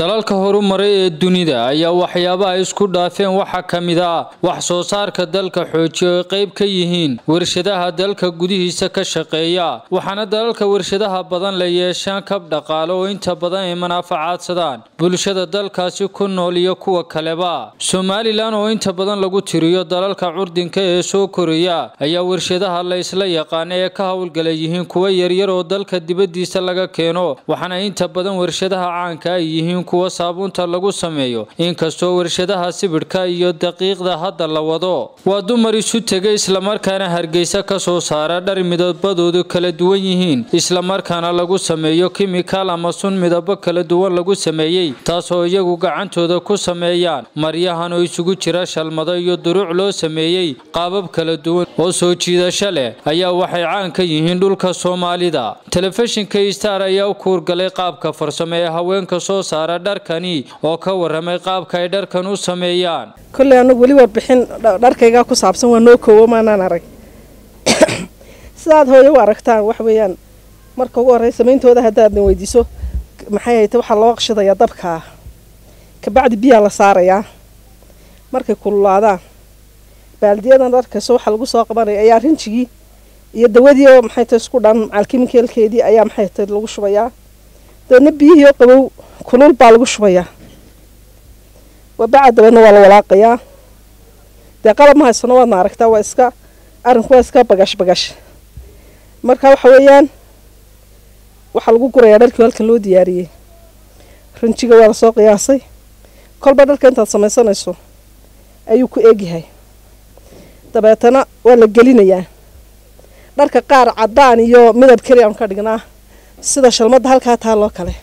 dalalka horumaray ee dunida ayaa waxyaabaha isku dhaafeen waxaa ka mid ah wax soo saarka dalka xoojiya oo ay qayb ka yihiin warshadaha dalka gudihiisa ka shaqeeya waxaana dalalka warshadaha badan la yeeshaan kab dhaqaale oo inta badan ay manaafacaadsadaan bulshada dalkaasi ku nool iyo kuwa kaleba somalilan oo inta badan lagu tiriyo dalalka curdinka ee soo koraya ayaa warshadaha la isla yaqaana ee ka howlgala yihiin kuwa yaryar oo dalka dibadiisa laga keeno waxaana inta badan warshadaha caanka ay yihiin kuwa saabuunta lagu sameeyo inkastoo warshadaha sibidhka iyo daqiiqda hadda la wado waa dumar isu tegay islamarkaana hargeysa ka soo saara dhar midabadoodu kala duwan yihiin islamarkaana lagu sameeyo kimikaal ama sun midabo kala duwan lagu sameeyey taasoo iyagu gacantooda ku sameeyaan maryahan oo isugu jira shalmado iyo duruuc loo sameeyey qaabab kala duwan oo soo jiidasho leh ayaa waxay caan ka yihiin dhulka soomaalida telefishinka star ayaa u kuurgalay qaabka farsamo ee haweenka soo saara dharkani oo ka waramay qaabka ay dharkan u sameeyaan kolley anagu weli warbixin dharkaygaa ku saabsan waa noo koowo maanaan arag sidaad hooye u aragtaan wax weeyaan marka ugu horrey samayntooda haddaadna weydiiso maxay hayta waxaa loo qashadayaa dabkaa kabacdi biyaa la saarayaa markay kululaadaan baaldiyadan dharkayso waxaa lagu soo qabanaya ayaa rinjigii iyo dawadii oo maxay tahay isku dhan macalkimikeelkeedii ayaa maxay tahay lagu shubayaa dabeedna biyihii oo qabow kulul baa lagu shubayaa wabaca dabeedna waa la walaaqayaa dee qalab ma haysano waadna aragtaa waa iska arrinku waa iska bagash bagash marka waxa weeyaan waxaa lagu gurayaa dharkii halkan loo diyaariyey rinjiga waa lasoo qiyaasay kolba dharka intaad samaysanayso ayuu ku eegyahay dabeetana waa la gelinayaa dharka qaar caddaan iyo midab keli aan ka dhignaa sida shalmadda halkaa taaloo kale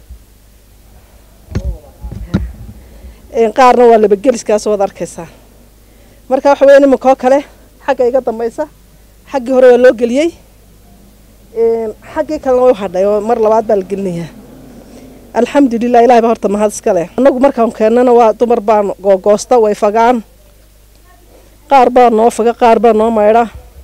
qaarna waa labageliskaas waad arkaysaa marka waxa weya iminkaoo kale xagga iga dambaysa xaggii hore waa loo geliyey xaggii kalena way hadhay oo mar labaad baa la gelinayaa alxamdulilah ilahay baa horta mahad iska leh annagu markaan keennana waa dumar baan googoosta way fagaan qaar baa noo faga qaar baa noo maydha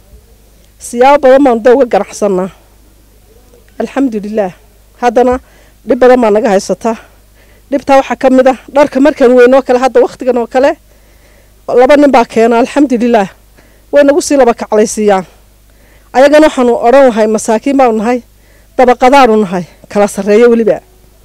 siyaabo badan baanu da uga ganacsanaa alxamdulilaah haddana dhib badan baa naga haysataa dhibtaa waxaa ka mid ah dharka markaan weynoo kale hadda wakhtigan oo kale laba nin baa keena alxamdulilaah way nagu sii laba kaclaysiiyaan ayagana waxaanu odhan lahay masaakiin baanu nahay dabaqadaanu nahay kala sarreeyo weliba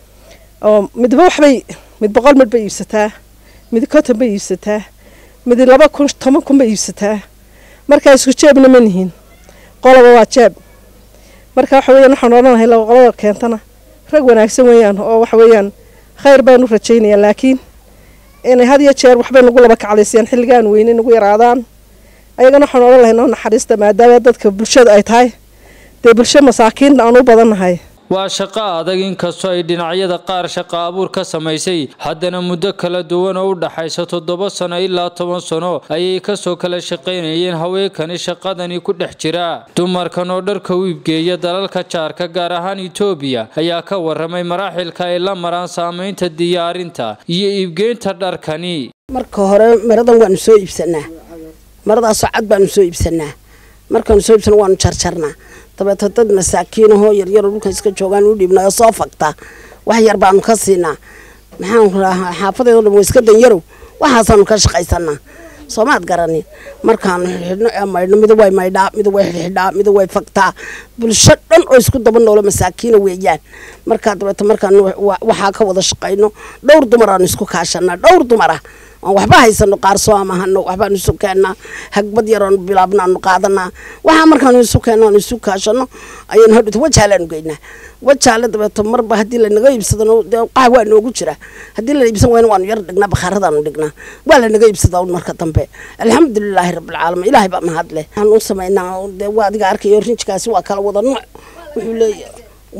oo midba waxbay mid boqol midh bay iibsataa mid konton bay iibsataa mid laba kun toban kun bay iibsataa markaa isku jeebna ma nihiin qoloba waa jeeb marka waxa weeyaan waxaanu odhan lahay laba qolada keentana rag wanaagsan weeyaan oo waxa weeyaan khayr baanu rajaynayaa laakiin inay had iyo jeer waxbay nagu laba kaclaysiyaan xilligaan weyne nagu yaraadaan ayagana waxaan odhan lahay noo naxariista maadaama dadka bulshada ay tahay dee bulsho masaakiinna aan u badannahay waa shaqo adag inkastoo ay dhinacyada qaar shaqo abuur ka samaysay haddana muddo kala duwan oo u dhaxaysa toddoba sano ilaa toban sano ayay kasoo kala shaqaynayeen haweenkani shaqadani ku dhex jira dumarkan oo dharka u iibgeeya dalalka jaarka gaar ahaan etoobiya ayaa ka waramay maraaxilka ay la maraan saamaynta diyaarinta iyo iibgeynta dharkani marka hore maradan waanu soo iibsanaa maradaasoo cad baanu soo iibsanaa markaanu soo iibsana waanu jarjarnaa dabeeto dad masaakiinahoo yaryaroo dhulkan iska joogaan u dhiibna oo soo fagta wax yar baanu ka siinaa maxaanku rahaa xaafadeedo dhan waa iska danyarow waxaasaanu ka shaqaysanaa soomaad garanin markaanu xidhno ee maydhno mida way maydhaa mida way xidhxidhaa mida way fagtaa bulsho dhan oo isku daba noolo masaakiina weeyaan markaa dabeeto markaanu waxaa ka wada shaqayno dhowr dumar aanu isku kaashanaa dhowr dumar ah aan waxba haysano qaar soo amahano waxbaanu isu keennaa hagbad yaroonu bilaabna aanu qaadanaa waxaa markaanu isu keenno aanu isu kaashano ayaynu hadhowta wajaalaanu geynaa wajaale dabeeto marba haddii lanaga iibsadano dee qax waa noogu jira haddii la iibsan wayna waanu yar dhignaa bakhaaradaanu dhignaa waa lanaga iibsadaa un marka dambe alxamdulilaahi rabbilcaalamiin ilaahay baa mahad leh waxaan u samaynaa dee waa adiga arkayo rinjkaasi waa kala wada nooc wuxuu leeyahay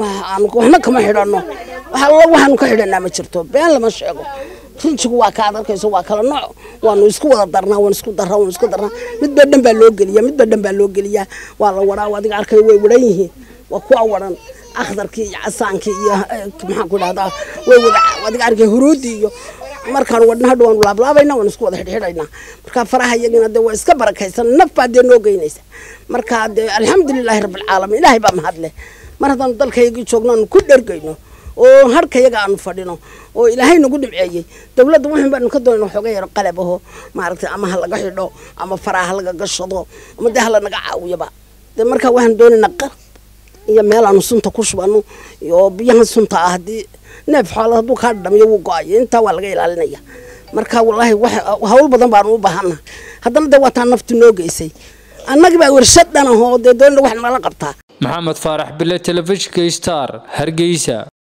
waxna kama xidhano waxaanu ka xidhanaa ma jirto been lama sheego rinjigu waa kaad arkayso waa kala nooc waanu isku wada darnaa waan isku darraa waan isku darnaa midba dhan baa loo geliyaa midba dhan baa loo geliyaa waa la waraa adiga arkayo way waran yihiin waa kuwa waran akhdarkii iyo casaankii iyo maxaan ku dhahdaa way wada adiga arkay huruudii iyo markaan wadna hadha waanu laablaabayna waan isku wada xidhxidhaynaa markaa faraha iyagina dee waa iska barakaysan naf baa dee noo geynaysa markaa dee alxamdulilaahi rabbilcaalamiin ilaahay baa mahad leh mar haddaanu dalkaygii joogno aanu ku dhergayno oo harkayaga aanu fadhino oo ilaahay nagu dhimceeyey dowladda waxan baanu ka doonayna waxooga yaro qalab aho maaragtay ama ha laga xidho ama faraa ha laga gashado ama dee ha lanaga caawiyaba dee markaa waxaan doonaynaa qalab iyo meel aanu sunta ku shubano iyo biyahan sunta ah haddii neef xoolo hadduu kaa dhamiyo wuu go-ayo intaa waa laga ilaalinaya marka wallaahi wax hawl badan baanu u baahana haddana dee waa taa naftu noo geysay annagii baa warshad dhan ahoo dee doonina wax nala qabtaa maxamed faarax bile telefishinka star hargeysa